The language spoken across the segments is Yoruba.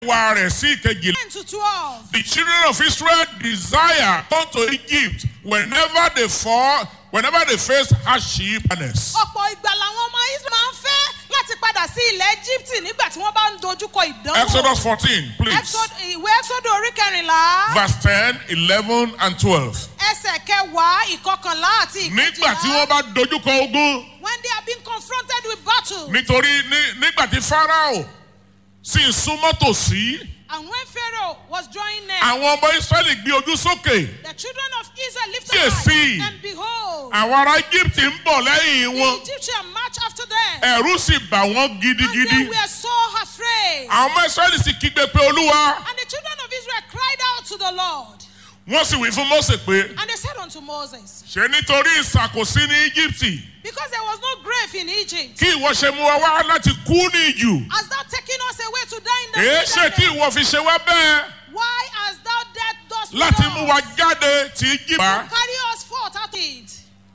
wa rẹ̀ sí ìkejì. 10 to 12. The children of Israel desire go to Egypt whenever they fall, whenever they face hardship. ọ̀pọ̀ ìgbà làwọn ọmọ israel máa ń fẹ́ láti padà sí ilẹ̀ egypt nígbà tí wọ́n bá ń dojúkọ ìdánwò. Exodus 14, please. Exod- ìwé ẹ́sọ́dọ̀ orí kẹrìnlá Verse 10, 11, and 12. ẹsẹ̀ kẹwàá ìkọkànlá àti Nígbà tí ìkejìlá. wọ́n bá dojúkọ ogun, when they are being confronted with battle. nítorí ní- nígbà tí Pharaoh sì ń súnmọ́ tòsí, and when pharaoh was drawing near. àwọn ọmọ Ísírẹ́lì gbé ojú sókè. the children of israel lifted Kíyèsí. eyes and behold. Àwọn ará Egypt ń bọ̀ lẹ́yìn the wọn. egyptian march after them. Ẹ̀rù sì bà wọ́n and they gidigidi. were so afraid. Àwọn ọmọ Ísírẹ́lì sì kígbe pé Olúwa. and the children of israel cried out to the lord. Wọ́n sì wí fún Mósè pé and they said unto moses. ṣé nítorí ìṣàkóso ní Íjíbítì because there was no grave in egypt. kí ìwọ ṣe mú wa wá láti kú ní ìjù. Hast thou taken us away to die in the Èé ṣe tí wilderness? ìwọ fi ṣe wá bẹ́ẹ̀ Why hast thou dead thus láti mú wa jáde tí Íjíbítì. Carry us forth out it.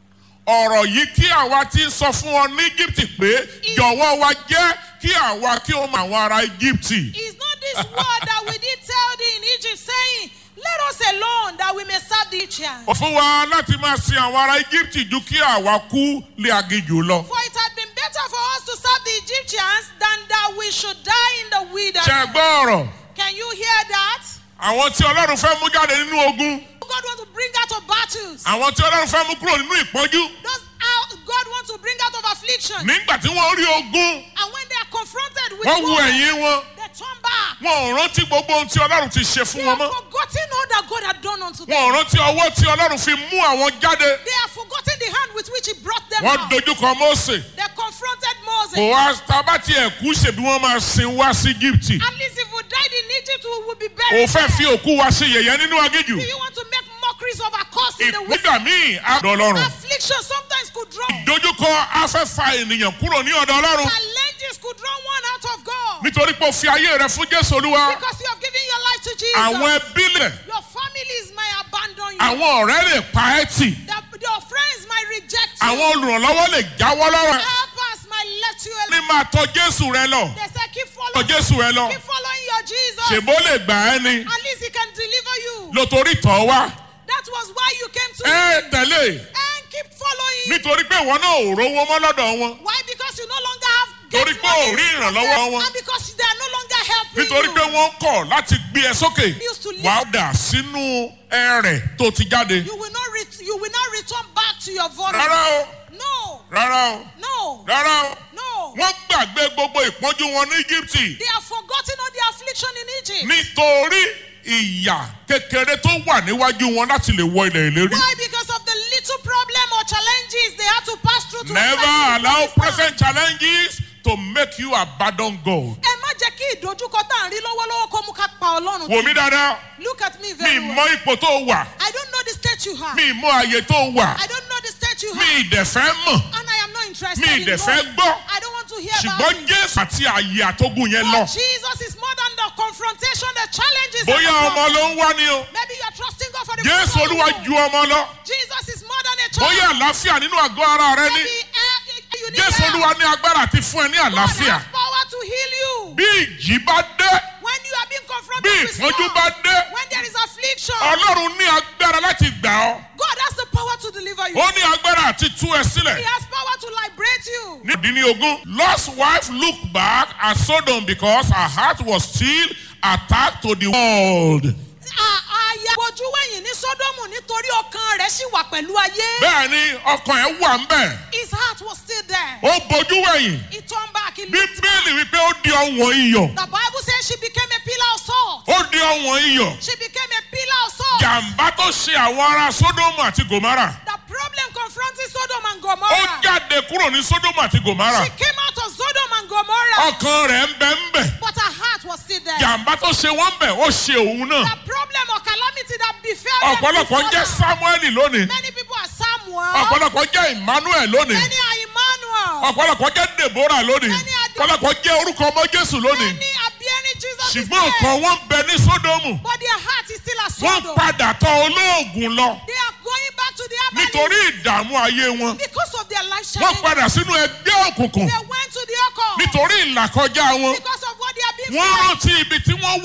Ọ̀rọ̀ yìí kí àwa ti ń sọ fún ọ ní Íjíbítì pé jọ̀wọ́ wa jẹ́ kí àwa kí ó mọ àwọn ará Íjíbítì. Is not this word that we did tell thee in Egypt, saying, Let us alone that we may serve the Egyptians? Ó fún wa láti máa sin àwọn ará Íjíbítì ju kí àwa kú lé aginjù lọ. For it had been better for us to serve the Egyptians than that we should die in the Ṣé ẹ wilderness. gbọ́ ọ̀rọ̀? Can you hear that? Àwọn tí Ọlọ́run fẹ́ mú jáde nínú ogun. God wants to bring out of battles. Àwọn tí Ọlọ́run fẹ́ mú kúrò nínú ìpọ́njú. Those out, God wants to bring out of affliction. Nígbà tí wọ́n rí ogun, And when they are confronted with wọ́n wo war, ẹ̀yìn wọn. they turn back. Wọn ò rántí gbogbo ohun tí Ọlọ́run ti ṣe fún They wọn have mọ́. forgotten all that God had done unto them. Wọn ò rántí ọwọ́ tí Ọlọ́run fi mú àwọn jáde. They have forgotten the hand with which He brought them Wọ́n out. dojúkọ Mósè. They confronted Kò Moses. wá tábà tí ẹ̀ kú ṣèbí wọ́n máa sin wá sí Íjíbítì. At least if we died in Egypt, we would be Ò buried. fẹ́ fi there. òkú wa ṣe yẹ̀yẹ́ nínú aginjù. Do you want to make mockeries of our cause in the wicked? Ìpínlẹ̀ míì á dọ̀ Ọlọ́run. Affliction sometimes could draw. Dojúkọ afẹ́fà ènìyàn kúrò ní ọ̀dọ̀ Ọlọ́run. Challenges could draw one out of God. Nítorí pé o fi ayé rẹ fún Jésù Olúwa. Because you have given your life to Jesus. Àwọn ẹbí lẹ̀, Your families might abandon you. àwọn ọ̀rẹ́ lè pa ẹ́ tì. The- your friends might reject you. Àwọn olùrànlọ́wọ́ lè jáwọ́ lọ́rọ̀. Helpers might let you Ní alone. máa tọ Jésù rẹ lọ. They say keep Tọ following. Jésù rẹ lọ. Keep following your Jesus. Ṣèbó lè gbà ẹ́ ni. At least he can deliver you. Lótorí tọ̀ wá. That was why you came to Ẹ him. tẹ̀lé. And keep following. Nítorí pé ìwọ náà ò rówó mọ́ lọ́dọ̀ wọn. Why? Because you no longer have get Torí pé money ò rí from ìrànlọ́wọ́ them, wọn. And because they are no longer helping Nítorí you. pé wọ́n kọ̀ láti gbé ẹ sókè. Used to live- Wàá dà sínú ẹrẹ̀ tó ti jáde. You will not ret- you will not return back to your vomit. Rárá o, No. rárá o, No. rárá o. No. Wọ́n gbàgbé gbogbo ìpọ́njú wọn ní Íjíbítì. They have forgotten all the affliction in Egypt. Nítorí ìyà kékeré tó wà níwájú wọn láti lè wọ ilẹ̀ ìlérí. Why? Because of the little problem or challenges they had to pass through to Never enter into allow this land. present challenges to make you abandon God. Ẹ má jẹ́ kí ìdojúkọ tá à ń rí lọ́wọ́lọ́wọ́ kó mú ká pa Ọlọ́run. Wò mí dáadáa, Look at me mi very mọ well. ipò tó wà, I don't know the state you have. mi mọ àyè tó wà, I don't know the state you mi have. ìdẹ̀fẹ́ mọ̀, And I am not interested mi in ìdẹ̀fẹ́ knowing. gbọ́. I don't want to hear about Ṣùgbọ́n it. Jésù àti àyè àtógùn yẹn lọ. But Jesus is more than the confrontation, the challenges. and Bóyá the ọmọ problem. ló ń wá ni o. Maybe you are trusting God for the Jésù fruit of the Olúwa womb. ju ọmọ lọ. Jesus is more than a child. Bóyá àlàáfíà nínú àgọ́ ara rẹ ní. Maybe uh, you need Jésù help. Olúwa ní agbára àti fún ẹ ní God àlàáfíà. has power to heal you. Bí ìjì bá dé, When you are being bí confronted with ìpọ́njú storm, bá dé, when there is affliction, Ọlọ́run ní agbára láti gbà ọ́. God has the power to deliver you. Ó ní agbára àti tú ẹ He sílẹ̀. has power to liberate you. Ní ìdí ní ogún, Lot's wife looked back at Sodom because her heart was still attached to the world. À- Àyà bojú wẹ̀yìn ní Sódómù nítorí ọkàn rẹ̀ ṣì wà pẹ̀lú ayé. Bẹ́ẹ̀ ni ọkàn ẹ̀ wà ń bẹ̀. His heart was still there. Ó bojú wẹ̀yìn. He turned back. He looked Bíbélì wípé ó di ọ̀wọ̀n iyọ̀. The Bible says she became a pillar of salt. Ó di ọ̀wọ̀n iyọ̀. She became a pillar of salt. Jàǹbá tó ṣe àwọn ará Sódómù àti Gòmárà. The problem confronting Sodom and Ó Gomorrah. jáde kúrò ní Sódómù àti Gòmárà. She came out of Sodom and Gomorrah, Ọkàn rẹ̀ ń bẹ ń bẹ̀. but her heart was still there. Jàǹbá tó ṣe wọ́n bẹ̀ ó ṣe òun náà. The problem or calamity that befell them Ọ̀pọ̀lọpọ̀ before jẹ́ them. Sámúẹ́lì lónìí. Many people are Samuel. Ọ̀pọ̀lọpọ̀ jẹ́ Emmanuel lónìí. Many are Emmanuel. Ọ̀pọ̀lọpọ̀ jẹ́ Deborah lónìí. Many are the- Ọ̀pọ̀lọpọ̀ jẹ́ orúkọ ọmọ Jésù lónìí. Many are bearing Jesus' Ṣùgbọ́n name. ọkàn wọn bẹ ní Sódómù. But their heart is still at Wọ́n Sodom. padà tọ olóògùn lọ They are going back to their nítorí ìdààmú ayé wọn. because of their life Wọ́n challenge. padà sínú ẹgbẹ́ òkùnkùn They went to the occult nítorí ìlàkọjá wọn. because of what they have been Wọ́n through. rántí ibi tí